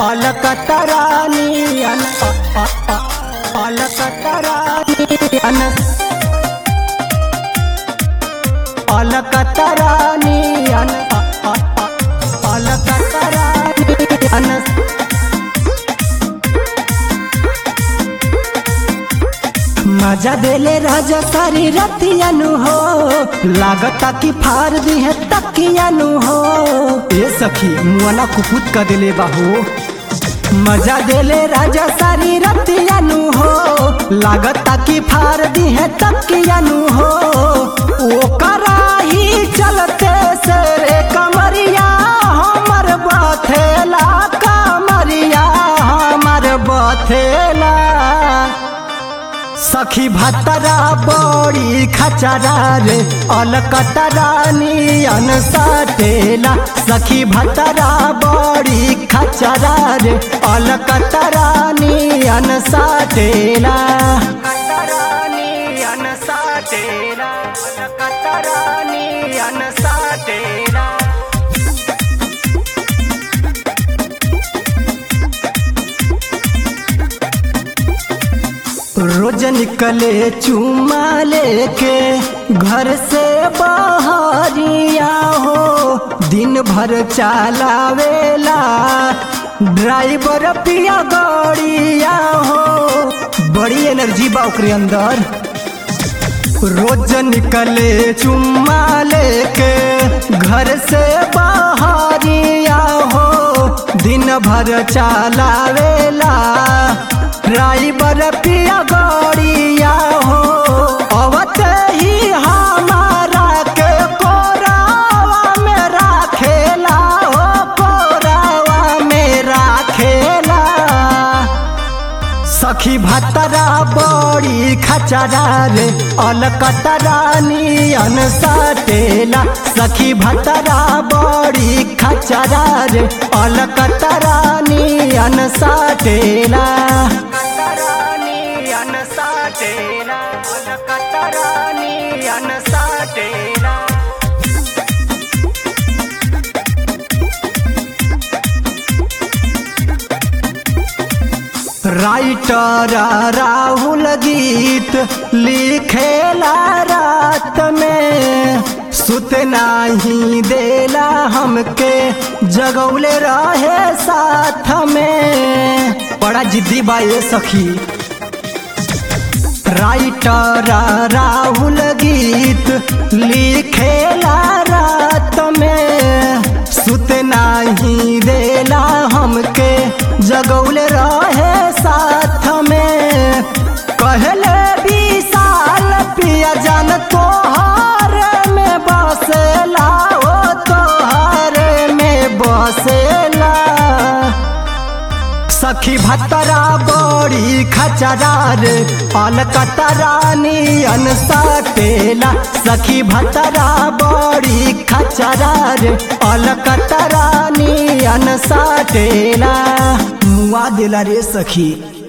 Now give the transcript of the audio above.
अलकतरानियन अलकतरानियन अलकतरानियन अलकतरानियन मजा देले राजा सारी रतियानु हो लागता कि फार दी है तकियानु हो ए सखी मुआना कुकुत का देले बाहो मजा देले राजा सारी रतियानु हो लागता कि फार दी है तकियानु हो ओ कराही चलते से रे कमरिया हमर बथेला कमरिया हमर बथेला सखी भतरा बड़ी खचरा रे अलकतरा नियन सटेला सखी भतरा बड़ी खचरा रे अलकतरा नियन सटेला नियन सटेला अलकतरा नियन सटेला रोज निकले चुमा लेके घर से बाहरिया हो दिन भर चलावेला ड्राइवर पिया गड़िया हो बड़ी एनर्जी बा ओकरे अंदर रोज निकले चुम्मा लेके घर से बाहरिया हो दिन भर चलावेला ड्राइवर पिया गड़िया हो अवत ही हमारा के कोरावा में राखेला हो कोरावा में राखेला सखी भतरा बड़ी खचरा रे अलकतरा नियन सटेला सखी भतरा बड़ी खचरा रे अलकतरा नियन सटेला नियन सटेला अलकतरा नियन सटेला राइटर राहुल गीत लिखेला रात में सुत नाही देला हमके जगौले रहे साथ में बड़ा जिद्दी बा ये सखी राइटर राहुल गीत लिखेला रात में सुत नाही देला हमके जगौले रहे साथ में कहले विशाल पिया जान तोहर में बसेला ओ तोहर में बसेला सखी भतरा बड़ी खचरा रे अलकतरा नियन सटेला सखी भतरा बड़ी खचरा रे अलकतरा नियन सटेला मुआ देला रे सखी